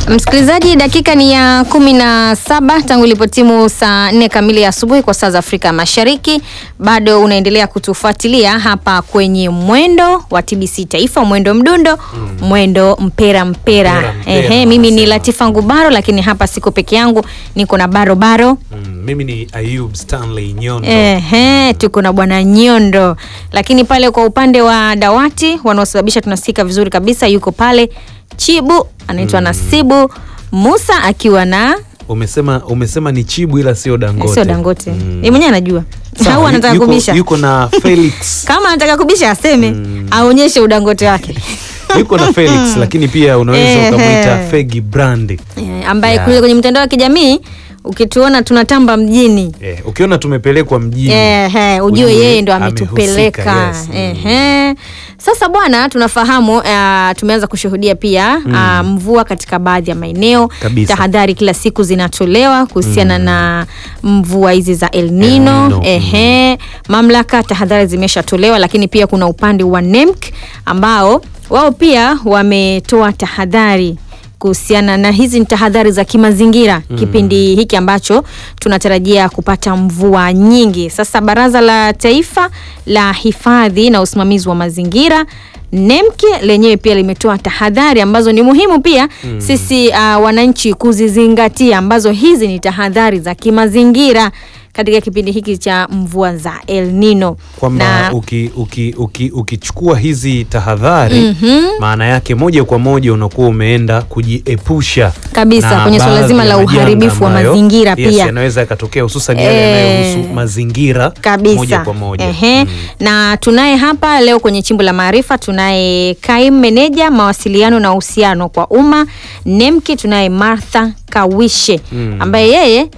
Msikilizaji, dakika ni ya kumi na saba tangu ilipotimu saa nne kamili ya asubuhi kwa saa za Afrika Mashariki. Bado unaendelea kutufuatilia hapa kwenye mwendo wa TBC Taifa, mwendo mdundo, mwendo mpera mpera. Mpera, mpera, Ehe, mimi ni wanasema. Latifa Ngubaro, lakini hapa siko peke yangu, niko na barobaro Mm, mimi ni Ayub Stanley Nyondo. Ehe, tuko na bwana Nyondo, lakini pale kwa upande wa dawati wanaosababisha tunasikika vizuri kabisa, yuko pale Chibu anaitwa Nasibu Musa akiwa na Umesema umesema ni Chibu ila sio Dangote. sio Dangote, Mm. yeye mwenyewe anajua Sawa, au anataka yuko, kubisha. yuko na Felix. Kama anataka kubisha aseme, aonyeshe udangote wake yuko na Felix lakini pia unaweza Ehe. ukamwita Fegi Brand. Eh, ambaye Yeah. kule kwenye mitandao ya kijamii ukituona tunatamba mjini Eh, ukiona tumepelekwa mjini. Ehe, ujue ujue yeye ndo amehusika, ametupeleka. yes. Mm. Ehe. Sasa bwana, tunafahamu uh, tumeanza kushuhudia pia uh, mvua katika baadhi ya maeneo. Kabisa. Tahadhari kila siku zinatolewa kuhusiana na mvua hizi za El Nino. El Nino, Ehe. Mamlaka tahadhari zimeshatolewa, lakini pia kuna upande wa NEMC ambao wao pia wametoa tahadhari kuhusiana na hizi ni tahadhari za kimazingira kipindi hiki ambacho tunatarajia kupata mvua nyingi. Sasa Baraza la Taifa la Hifadhi na Usimamizi wa Mazingira NEMC lenyewe pia limetoa tahadhari ambazo ni muhimu pia sisi uh, wananchi kuzizingatia, ambazo hizi ni tahadhari za kimazingira katika kipindi hiki cha mvua za El Nino kwamba uki, uki, uki, ukichukua hizi tahadhari maana yake moja kwa moja unakuwa umeenda kujiepusha Kabisa, na kwenye suala baadhi zima ya la majanga uharibifu wa ambayo, mazingira yes, pia. yanaweza yakatokea hususan yale Eh, yanayohusu mazingira kabisa moja kwa moja Ehe. Na tunaye hapa leo kwenye chimbo la maarifa, tunaye kaimu meneja mawasiliano na uhusiano kwa umma NEMKI, tunaye Martha Kawishe ambaye yeye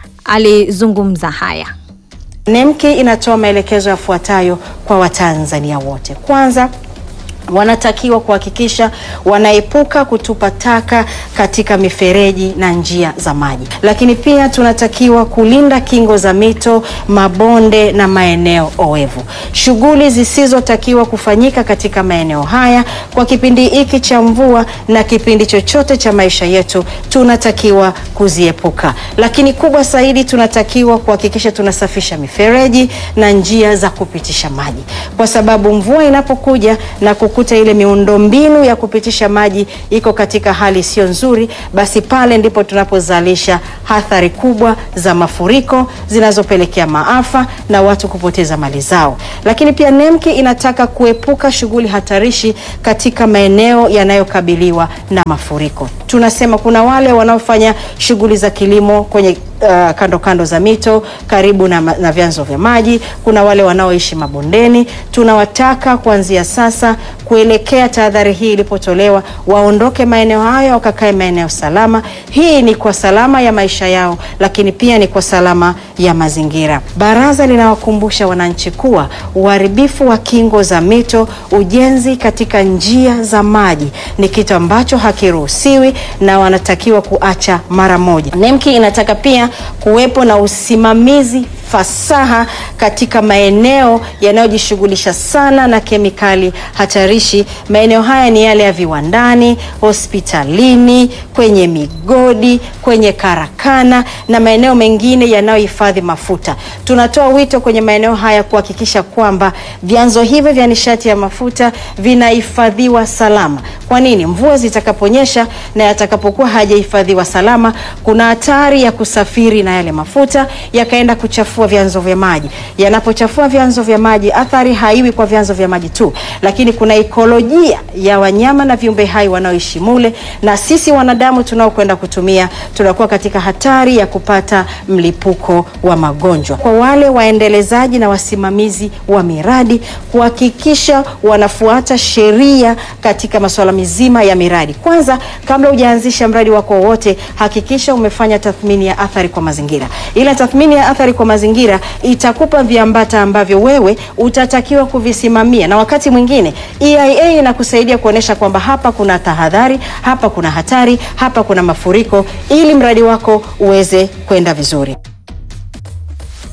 alizungumza haya. NEMKI inatoa maelekezo yafuatayo kwa Watanzania wote. Kwanza, wanatakiwa kuhakikisha wanaepuka kutupa taka katika mifereji na njia za maji, lakini pia tunatakiwa kulinda kingo za mito, mabonde na maeneo oevu. Shughuli zisizotakiwa kufanyika katika maeneo haya kwa kipindi hiki cha mvua na kipindi chochote cha maisha yetu tunatakiwa kuziepuka, lakini kubwa zaidi tunatakiwa kuhakikisha tunasafisha mifereji na njia za kupitisha maji, kwa sababu mvua inapokuja na kukuta ile miundombinu ya kupitisha maji iko katika hali isiyo nzuri, basi pale ndipo tunapozalisha athari kubwa za mafuriko zinazopelekea maafa na watu kupoteza mali zao. Lakini pia NEMKI inataka kuepuka shughuli hatarishi katika maeneo yanayokabiliwa na mafuriko. Tunasema kuna wale wanaofanya shughuli za kilimo kwenye uh, kando kando za mito karibu na, ma- na vyanzo vya maji. Kuna wale wanaoishi mabondeni. Tunawataka kuanzia sasa kuelekea tahadhari hii ilipotolewa, waondoke maeneo hayo wakakae maeneo salama. Hii ni kwa salama ya maisha yao, lakini pia ni kwa salama ya mazingira. Baraza linawakumbusha wananchi kuwa uharibifu wa kingo za mito, ujenzi katika njia za maji ni kitu ambacho hakiruhusiwi na wanatakiwa kuacha mara moja. NEMKI inataka pia kuwepo na usimamizi fasaha katika maeneo yanayojishughulisha sana na kemikali hatarishi. Maeneo haya ni yale ya viwandani, hospitalini, kwenye migodi, kwenye karakana na maeneo mengine yanayohifadhi mafuta. Tunatoa wito kwenye maeneo haya kuhakikisha kwamba vyanzo hivi vya nishati ya mafuta vinahifadhiwa salama. Kwa nini? Mvua zitakaponyesha na yatakapokuwa hajahifadhiwa salama, kuna hatari ya kusafiri na yale mafuta yakaenda kuchafua vyanzo vya maji. Yanapochafua vyanzo vya maji, athari haiwi kwa vyanzo vya maji tu, lakini kuna ikolojia ya wanyama na viumbe hai wanaoishi mule, na sisi wanadamu tunaokwenda kutumia tunakuwa katika hatari ya kupata mlipuko wa magonjwa. Kwa wale waendelezaji na wasimamizi wa miradi kuhakikisha wanafuata sheria katika masuala mizima ya miradi. Kwanza, kabla hujaanzisha mradi wako wowote, hakikisha umefanya tathmini ya athari kwa mazingira. Ile tathmini ya athari kwa mazingira itakupa viambata ambavyo wewe utatakiwa kuvisimamia, na wakati mwingine EIA inakusaidia kuonyesha kwamba hapa kuna tahadhari, hapa kuna hatari, hapa kuna mafuriko, ili mradi wako uweze kwenda vizuri.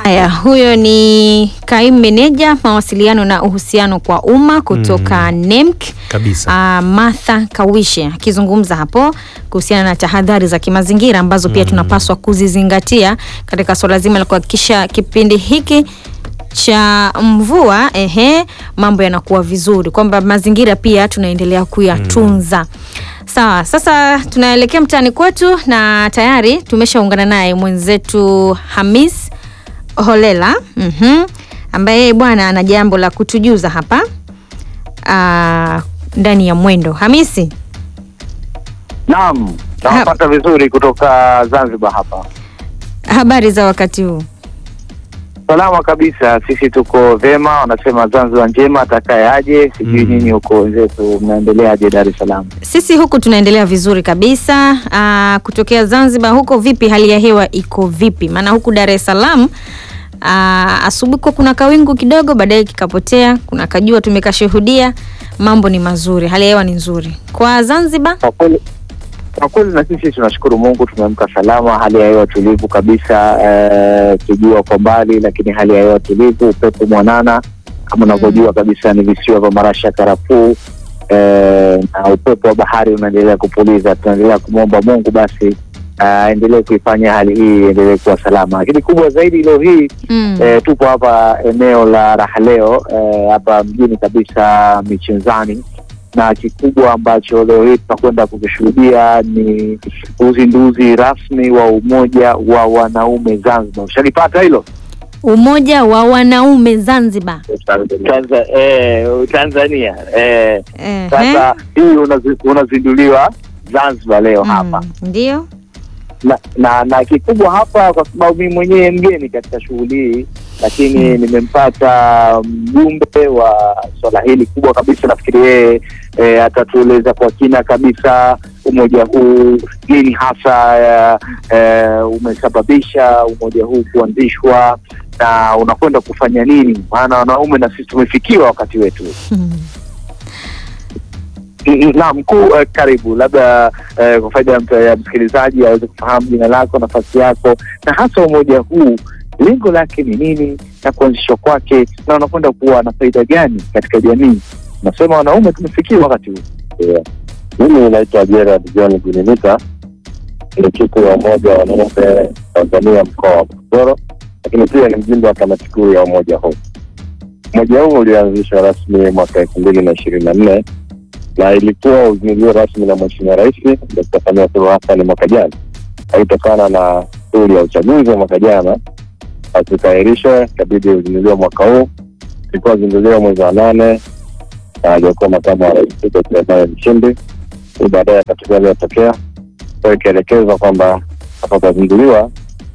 Haya, huyo ni kaimu meneja mawasiliano na uhusiano kwa umma kutoka NEMC Kabisa. Ah, Martha Kawishe akizungumza hapo kuhusiana na tahadhari za kimazingira ambazo pia tunapaswa kuzizingatia katika suala zima la kuhakikisha kipindi hiki cha mvua ehe, mambo yanakuwa vizuri, kwamba mazingira pia tunaendelea kuyatunza. Sawa, sasa tunaelekea mtaani kwetu na tayari tumeshaungana naye mwenzetu Hamis Holela mhm, ambaye yeye bwana ana jambo la kutujuza hapa ah, ndani ya mwendo. Hamisi, Naam, nawapata vizuri kutoka Zanzibar hapa. habari za wakati huu? Salama kabisa, sisi tuko vyema, wanasema Zanzibar njema, atakaye aje. Sijui Mm. nyinyi huko wenzetu mnaendeleaje Dar es Salaam? Sisi huku tunaendelea vizuri kabisa. Aa, kutokea Zanzibar huko vipi, hali ya hewa iko vipi? Maana huku Dar es Salaam aa, asubuhi kwa kuna kawingu kidogo, baadaye kikapotea, kuna kajua tumekashuhudia. Mambo ni mazuri, hali ya hewa ni nzuri. Kwa Zanzibar Kwa kweli kwa kweli na sisi tunashukuru Mungu, tumeamka salama, hali ya hewa tulivu kabisa, eh, kijua kwa mbali, lakini hali ya hewa tulivu, upepo mwanana kama unavyojua kabisa, ni visiwa vya marashi ya karafuu eh, na upepo wa bahari unaendelea kupuliza. Tunaendelea kumwomba Mungu basi aendelee kuifanya hali hii iendelee kuwa salama, lakini kubwa zaidi leo hii mm. E, tupo hapa eneo la raha leo e, hapa mjini kabisa Michenzani, na kikubwa ambacho leo hii tunakwenda kukishuhudia ni uzinduzi rasmi wa umoja wa wanaume Zanzibar. Ushalipata hilo? Umoja wa wanaume Zanzibar. Tanza, eh, Tanzania eh, Ehe. sasa hii unazi- unazinduliwa Zanzibar leo hapa Mm, ndio na, na na kikubwa hapa, kwa sababu mimi mwenyewe mgeni katika shughuli hii, lakini nimempata mjumbe wa swala hili kubwa kabisa. Nafikiri yeye e, atatueleza kwa kina kabisa umoja huu nini hasa e, e, umesababisha umoja huu kuanzishwa na unakwenda kufanya nini, maana wanaume na sisi tumefikiwa wakati wetu. Mm. Na mkuu eh, karibu, labda eh, kwa faida ya mta- ya msikilizaji aweze kufahamu jina lako, nafasi yako, na hasa umoja huu lengo lake ni nini na kuanzishwa kwake, na unakwenda kuwa na faida gani katika jamii. Nasema wanaume tumefikia wakati huu. Mimi naitwa Gerard John Guninita, mwenyekiti wa umoja wa wanaume Tanzania mkoa wa Morogoro, lakini pia ni mjumbe wa kamati kuu ya umoja huu. Umoja huu ulianzishwa rasmi mwaka elfu mbili na ishirini na nne na ilikuwa uzinduliwa rasmi na Mheshimiwa Rais Dkt. Samia Suluhu Hassan mwaka jana, kutokana na shughuli ya uchaguzi wa mwaka jana akikaahirishwa, ikabidi uzinduliwa mwaka huu. Ilikuwa uzinduliwa mwezi wa nane na aliyekuwa makamu wa rais Dkt. Emmanuel Nchimbi hii baadaye akatokea aliyotokea kwa ikaelekezwa kwamba atakazinduliwa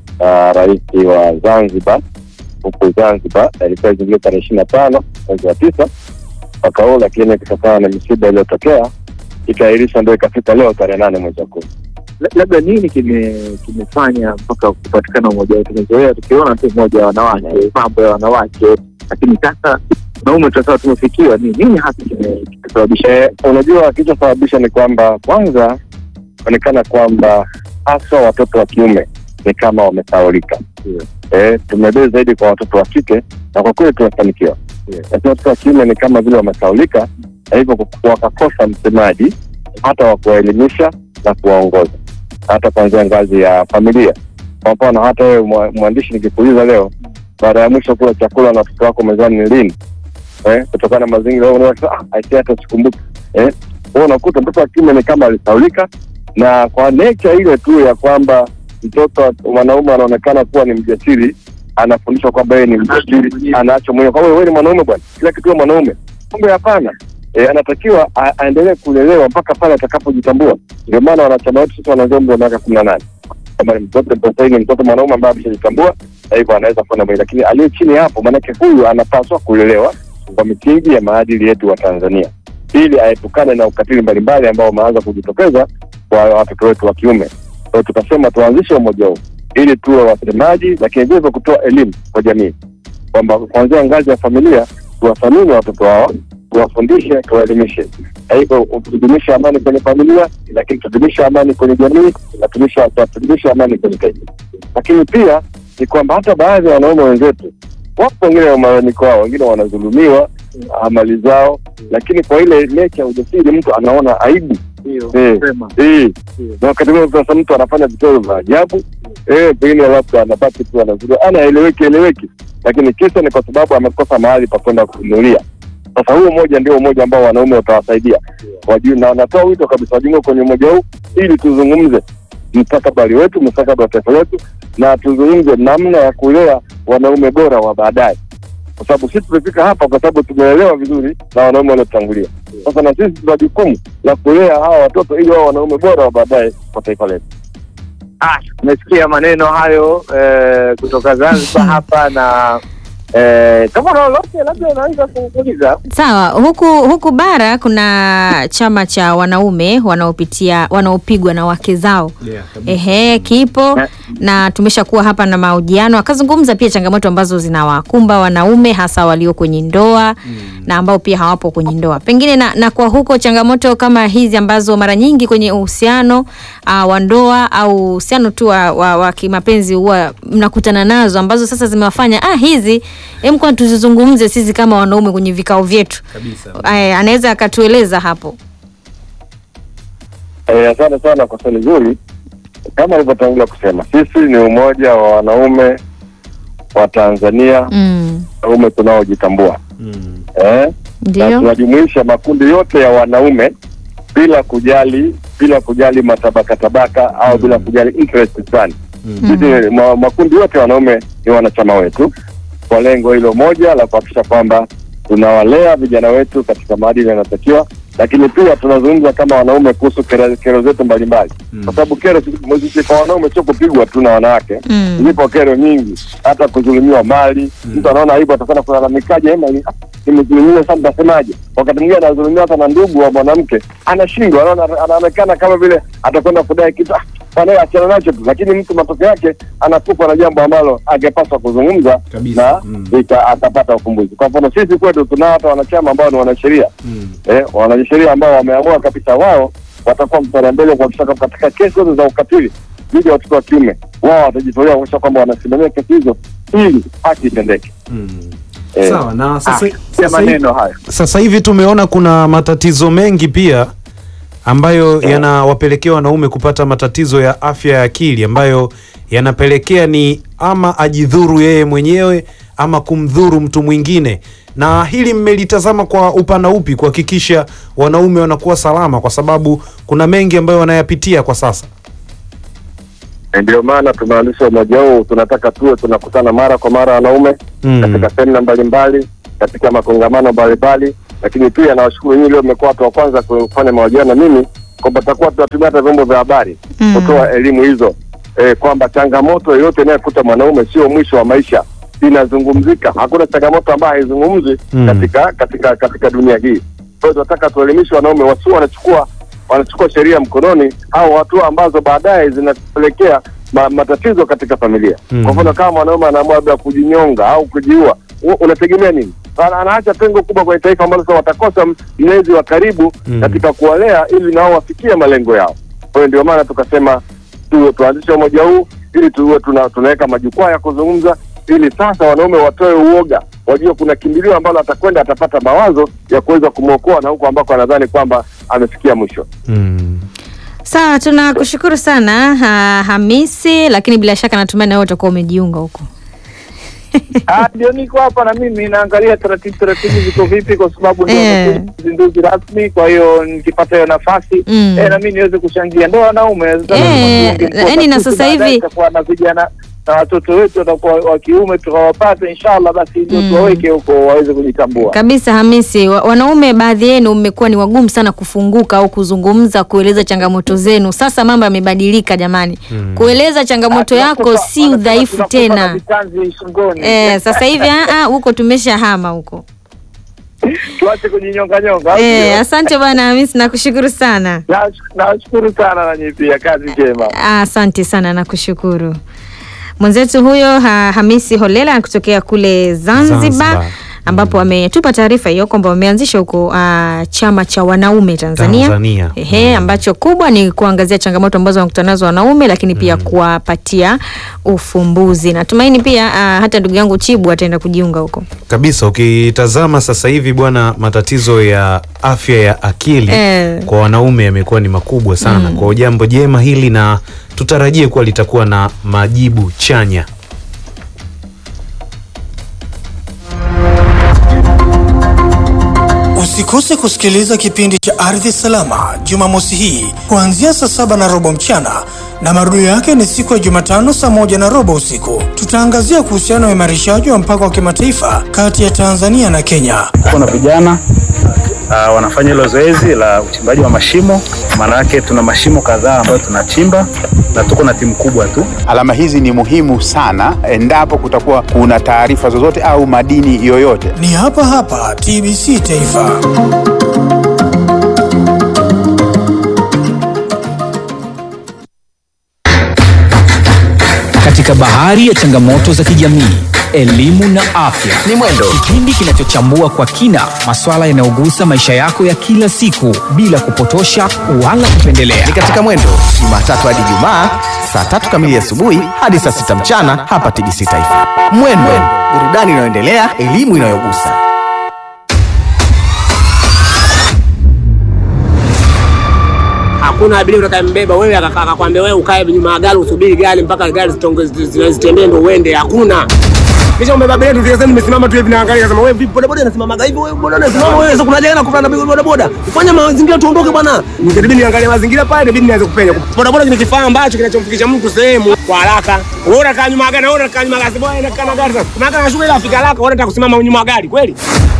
na rais wa Zanzibar huku Zanzibar, na ilikuwa izinduliwa tarehe ishirini na tano mwezi wa tisa mwaka huu, lakini kutokana na misiba iliyotokea ikaahirishwa, ndio ikafika leo tarehe nane mwezi wa kumi. La- Labda nini kime kimefanya mpaka kupatikana umoja huu? Tumezoea tukiona tu umoja wa wanawake, mambo ya wanawake, lakini sasa wanaume tunasema tumefikiwa. Ni nini hasa kime- kimesababisha Eh, unajua kilichosababisha ni kwamba kwanza onekana kwamba haswa watoto wa kiume ni kama wamesaulika. Ndio. Eh, tumebezi zaidi kwa watoto wa kike na kwa kweli tumefanikiwa, Ndio. lakini watoto wa kiume ni kama vile wamesaulika, na hivyo ku- wakakosa msemaji hata wa kuwaelimisha na kuwaongoza hata kuanzia ngazi ya familia. Kwa mfano hata wewe mwa- mwandishi, nikikuuliza leo, baada ya mwisho kula chakula na watoto wako mezani ni lini? Eh, kutokana na mazingira wewe unasema ah, aisee, hata sikumbuki. Eh, wewe unakuta mtoto wa kiume ni kama alisaulika, na kwa nature ile tu ya kwamba mtoto wa- mwanaume anaonekana kuwa ni mjasiri, anafundishwa kwamba yeye ni mjasiri, anaacho mwenyewe kwamba wewe ni mwanaume bwana, kila kitu wewe mwanaume. Kumbe hapana. E, anatakiwa a- aendelee kulelewa mpaka pale atakapojitambua. Ndio maana wanachama wetu sisi wanaanzia umri wa miaka kumi na nane kama ni mtoto sasa hivi ni mtoto mwanaume ambaye ameshajitambua, na hivyo anaweza kwenda mbele, lakini aliye chini ya hapo, maanake huyu anapaswa kulelewa kwa misingi ya maadili yetu wa Tanzania ili aepukane na ukatili mbalimbali ambao umeanza kujitokeza kwa watoto wetu wa kiume. Kwa hiyo tukasema tuanzishe umoja huu ili tuwe wasemaji, lakini vile vile kutoa elimu kwa jamii kwamba kuanzia ngazi ya familia tuwathamini watoto wao, tuwafundishe, tuwaelimishe. Na hivyo tudumishe amani kwenye familia, lakini tudumishe amani kwenye jamii na tudumishe tudumishe amani kwenye taifa. Lakini pia ni kwamba hata baadhi ya wanaume wenzetu wapo wengine wa malalamiko wao, wengine wanadhulumiwa ah, mali zao, lakini kwa ile mecha ya ujasiri mtu anaona aibu Eh, eh. na wakati mwingine sasa mtu anafanya vitendo vya ajabu eh, pengine labda anabaki tu anazuru anaeleweki eleweki, lakini kisa ni kwa sababu amekosa mahali pa kwenda kununulia. Sasa huo umoja ndio umoja ambao wanaume utawasaidia wajue, na natoa wito kabisa wajiunge kwenye umoja huu ili tuzungumze mustakabali wetu, mustakabali wa taifa letu, na tuzungumze namna ya kulea wanaume bora wa baadaye, kwa sababu sisi tumefika hapa kwa sababu tumeelewa vizuri na wanaume waliotangulia. Sasa na sisi tuna jukumu la kulea hawa watoto ili wao wanaume bora wa baadaye kwa taifa letu. Ah, umesikia maneno hayo eh, kutoka Zanzibar hapa na eh, kama una lolote labda unaweza kuuliza. Sawa, huku huku bara kuna chama cha wanaume wanaopitia wanaopigwa na wake zao. Ehe, kipo na tumeshakuwa hapa na mahojiano, akazungumza pia changamoto ambazo zinawakumba wanaume hasa walio kwenye ndoa na ambao pia hawapo kwenye ndoa. Pengine na, na kwa huko changamoto kama hizi ambazo mara nyingi kwenye uhusiano uh, wa ndoa au uhusiano tu wa, wa, wa kimapenzi huwa mnakutana nazo ambazo sasa zimewafanya ah, hizi hem, kwa tuzizungumze sisi kama wanaume kwenye vikao vyetu. Kabisa. Aya, anaweza akatueleza hapo. Eh, asante sana kwa swali zuri. Kama alivyotangulia kusema, sisi ni umoja wa wanaume wa Tanzania, Mm, wanaume tunaojitambua Mm. eh? na ndio. tunajumuisha makundi yote ya wanaume bila kujali bila kujali matabaka tabaka au Mm. bila kujali interest fulani. Mm. Sisi ma, makundi yote ya wanaume ni wanachama wetu kwa lengo hilo moja la kuhakikisha kwamba tunawalea vijana wetu katika maadili yanayotakiwa, lakini pia tunazungumza kama wanaume kuhusu kero, kero zetu mbalimbali Mm. kwa sababu kero sisi- sisi kwa wanaume sio kupigwa tu na wanawake Mm. zipo kero nyingi, hata kudhulumiwa mali. Mtu anaona aibu, atakwenda kulalamikaje? Ema, ni- ah, nimedhulumiwa, sasa nitasemaje? Wakati mwingine anadhulumiwa hata na ndugu wa mwanamke, anashindwa, anaona anaonekana kama vile atakwenda kudai kitu, ah, bwana, achana nacho tu, lakini mtu matokeo yake anakupwa na jambo ambalo angepaswa kuzungumza Kabisa. na Mm. ika- akapata ufumbuzi. Kwa mfano sisi kwetu tunao hata wanachama ambao ni wanasheria Mm. eh, wanasheria ambao wameamua kabisa wao watakuwa mstari wa mbele kuhakikisha kwamba katika kesi zote za ukatili dhidi ya watoto wa kiume wao watajitolea kuhakikisha kwamba wanasimamia kesi hizo ili haki itendeke. Mm. Eh, Sawa na sasa, Ah, sasa, hivi, maneno hayo. sasa hivi tumeona kuna matatizo mengi pia ambayo yanawapelekea wanaume kupata matatizo ya afya ya akili ambayo yanapelekea ni ama ajidhuru yeye mwenyewe ama kumdhuru mtu mwingine. Na hili mmelitazama kwa upana upi kuhakikisha wanaume wanakuwa salama, kwa sababu kuna mengi ambayo wanayapitia kwa sasa. Eh, Ndio maana tumeanzisha umoja huu, tunataka tuwe tunakutana mara kwa mara wanaume Mm. katika semina mbalimbali, katika makongamano mbalimbali, lakini pia nawashukuru nyinyi leo mmekuwa watu wa kwanza kufanya mahojiano na mimi kwamba tutakuwa tunatumia hata vyombo vya habari Mm. kutoa elimu hizo eh, kwamba changamoto yoyote inayokuta mwanaume sio mwisho wa maisha, inazungumzika. Hakuna changamoto ambayo haizungumzi Mm. katika katika katika dunia hii. Kwa hiyo tunataka tuelimishe wanaume wasio wanachukua wanachukua sheria mkononi au hatua ambazo baadaye zinapelekea ma, matatizo katika familia. Mm. Kwa mfano kama mwanaume anaamua labda kujinyonga au kujiua, u- unategemea nini? Ana- Anaacha pengo kubwa kwenye taifa ambalo sasa watakosa m- mlezi wa karibu Mm. katika kuwalea ili nao wafikie malengo yao. Kwa hiyo ndio maana tukasema tu, tuanzishe umoja huu ili tuwe tuna, tunaweka majukwaa ya kuzungumza ili sasa wanaume watoe uoga, wajue kuna kimbilio ambalo atakwenda atapata mawazo ya kuweza kumwokoa na huko ambako anadhani kwamba amefikia mwisho. Mm. Sawa, tunakushukuru sana ha, Hamisi, lakini bila shaka natumai na wewe utakuwa umejiunga huko. Ah, ndio niko hapa na mimi naangalia taratibu taratibu ziko vipi, kwa sababu ndio Eh. nimekuja uzinduzi rasmi. Kwa hiyo nikipata hiyo nafasi Mm. eh, na mimi niweze kuchangia, ndio wanaume sasa Eh, tunakuwa yaani na sisi sasa baadaye hivi- tutakuwa na vijana na watoto wetu watakuwa wa kiume tukawapata, inshallah, basi ndio Mm. tuwaweke huko waweze kujitambua. Kabisa Hamisi, wa, wanaume baadhi yenu mmekuwa ni wagumu sana kufunguka au kuzungumza, kueleza changamoto zenu. Sasa mambo yamebadilika jamani. Mm. Kueleza changamoto Ah, yako tunakufa- si wanasema udhaifu tunakufa na tena. vitanzi shingoni. Eh, sasa hivi ah, ah, huko tumeshahama huko. tuache kujinyonga nyonga. au Eh, sio? asante bwana Hamisi, nakushukuru sana. Na- Nawashukuru sana nanyi pia, kazi njema. Ah, Asante sana, nakushukuru mwenzetu huyo ha, Hamisi Holela kutokea kule Zanzibar, Zanzibar. ambapo wametupa taarifa hiyo kwamba wameanzisha huko uh, chama cha wanaume Tanzania, Tanzania. Ehe, ambacho kubwa ni kuangazia changamoto ambazo wanakutana nazo wanaume, lakini pia kuwapatia ufumbuzi. Natumaini pia uh, hata ndugu yangu Chibu ataenda kujiunga huko. kabisa ukitazama sasa hivi bwana matatizo ya afya ya akili Eh. kwa wanaume yamekuwa ni makubwa sana kwa jambo jema hili na tutarajie kuwa litakuwa na majibu chanya Usikose kusikiliza kipindi cha Ardhi Salama Jumamosi hii kuanzia saa saba na robo mchana na marudio yake ni siku ya Jumatano saa moja na robo usiku. Tutaangazia kuhusiana na uimarishaji wa mpaka wa kimataifa kati ya Tanzania na Kenya. kuna vijana uh, wanafanya hilo zoezi la uchimbaji wa mashimo. Maana yake tuna mashimo kadhaa ambayo tunachimba na tuko na timu kubwa tu. Alama hizi ni muhimu sana endapo kutakuwa kuna taarifa zozote au madini yoyote. Ni hapa hapa TBC Taifa. Katika bahari ya changamoto za kijamii, elimu na afya ni mwendo, kipindi kinachochambua kwa kina masuala yanayogusa maisha yako ya kila siku bila kupotosha wala kupendelea. ni katika mwendo Jumatatu hadi Jumaa saa tatu kamili asubuhi hadi saa sita mchana hapa TBC Taifa. Mwendo, burudani inayoendelea, elimu inayogusa. hakuna abiria utakayembeba wewe akakaa akakwambia wewe ukae nyuma ya gari usubiri gari mpaka gari zitonge- zi- zi- zitembee ndo uende hakuna kisha umebeba abiria tu sasa nimesimama tu hivi naangalia nasema wewe vipi boda boda inasimama hivi wewe boda unasimama wewe sasa kuna jana kukutana na boda boda ufanye mazingira tuondoke bwana nikabidi niangalie mazingira pale inabidi nianze kupenya boda boda ni kifaa ambacho kinachomfikisha mtu sehemu kwa haraka wewe unakaa nyuma ya gari na wewe unakaa nyuma ya gari bwana inakaa na gari sasa kuna gari anashuka ile afika haraka wewe unataka kusimama nyuma ya gari kweli